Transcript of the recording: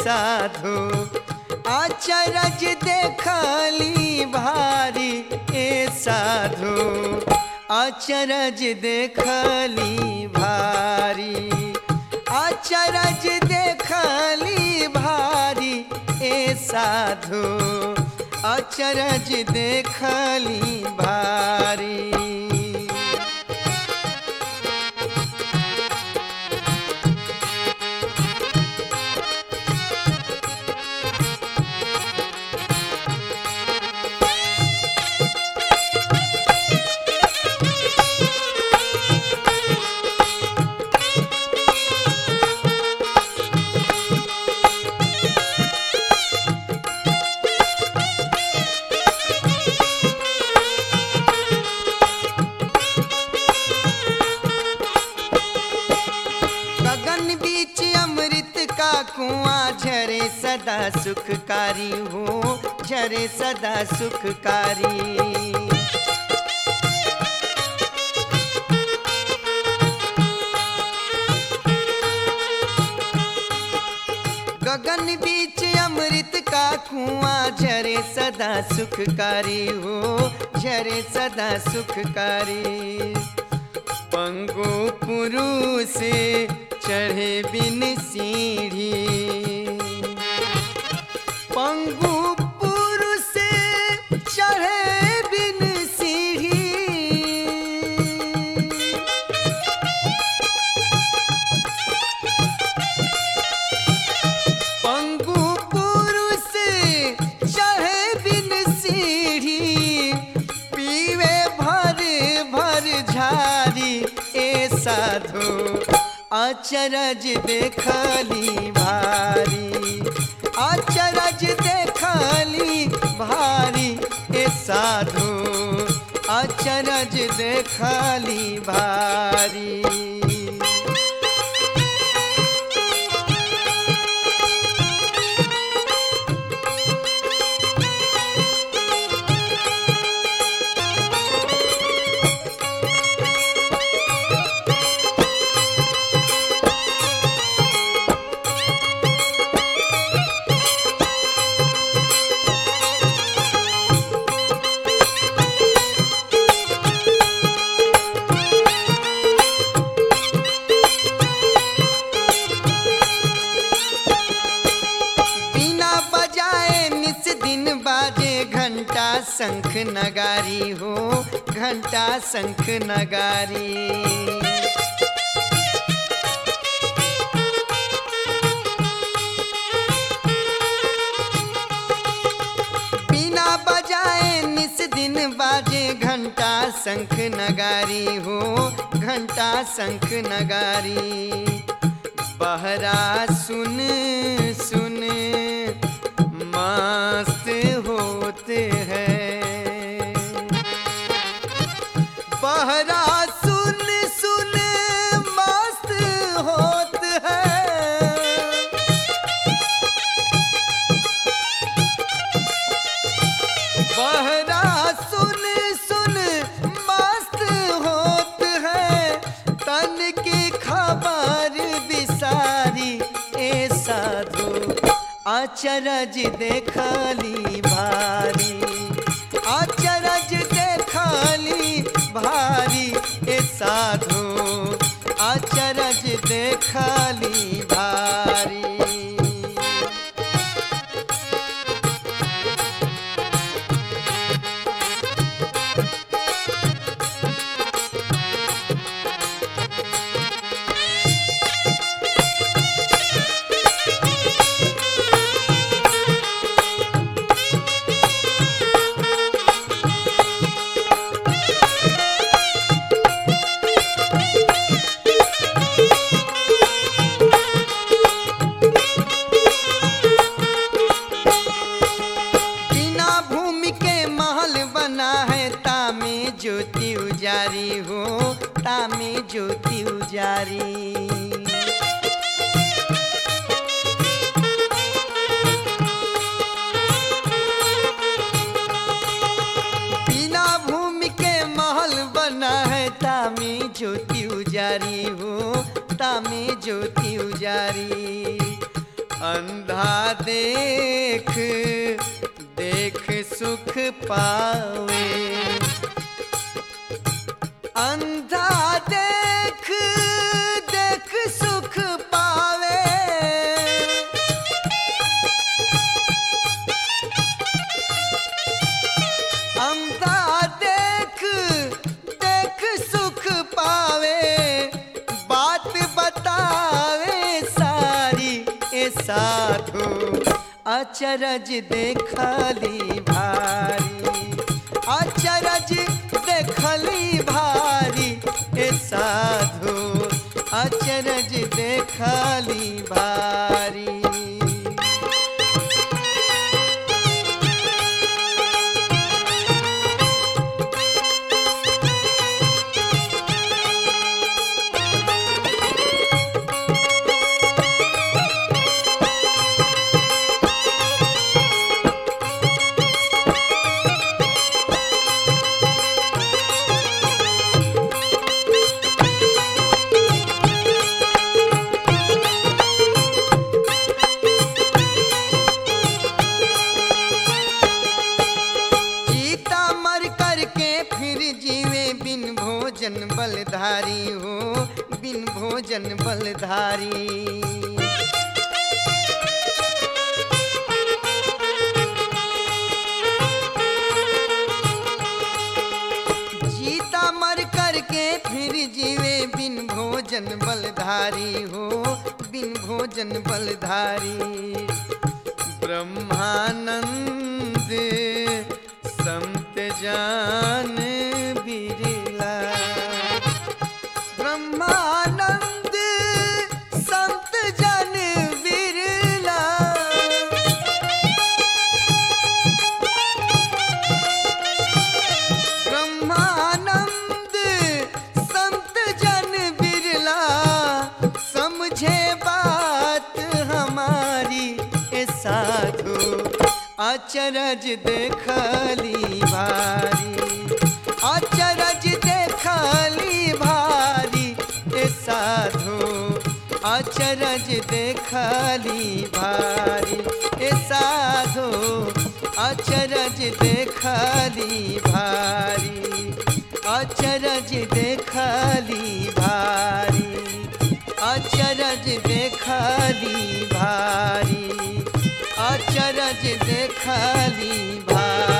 साधु आचरज देखली भारी ए साधु अचरज देखली भारी अचरज देखली भारी ए साधु अचरज देखली भारी गगन बीच अमृत का कुआं झरे सदा सुखकारी हो झरे सदा सुखकारी गगन बीच अमृत का कुआं झरे सदा सुखकारी हो झरे सदा सुखकारी पंगु पुरुष चढ़े बिन सीढ़ी पंगु पुरुष चढ़े बिन सीढ़ी पंगु पुरुष चढ़े बिन सीढ़ी पीवे भर भर झारी ए साधु अचरज देखली भारी अचरज देखली भारी ए साधु अचरज देखली भारी बिना बजाए निस दिन बाजे घंटा शंख नगारी हो घंटा शंख नगारी बिना बजाए निस दिन बाजे घंटा शंख नगारी हो घंटा शंख नगारी बहरा सुन सुन मस्त होते हैं बहरा सुन सुन मस्त होते हैं बहरा सुन सुन मस्त होत है तन की खबर बिसारी ए साधु अचरज देखली भारी अचरज देखली भारी ए साधु अचरज देखली भारी बिना भूमि के महल बना है तामे ज्योति उजारी हो तामे ज्योति उजारी बिना भूमि के महल बना है तामे ज्योति उजारी हो तामे ज्योति उजारी अंधा देख देख सुख पावे अंधा देख देख सुख पावे अंधा देख देख सुख पावे बात बतावे सारी ए साधु अचरज देखली भारी अचरज देखली भारी ए साधु अचरज देखली भारी जीता मर करके फिर जीवे बिन भोजन बलधारी हो बिन भोजन बलधारी जीता मर करके फिर जीवे बिन भोजन बलधारी हो बिन भोजन बलधारी ब्रह्मानंद संत जान बिरला ब्रह्मानंद संत जन बिरला ब्रह्मानंद संत जन बिरला समझे बात हमारी ए साधु अचरज देखली भारी अचरज देखली भारी ए साधु अचरज देखली भारी ए साधु अचरज देखली भारी अचरज देखली भारी अचरज देखली भारी अचरज देखली भारी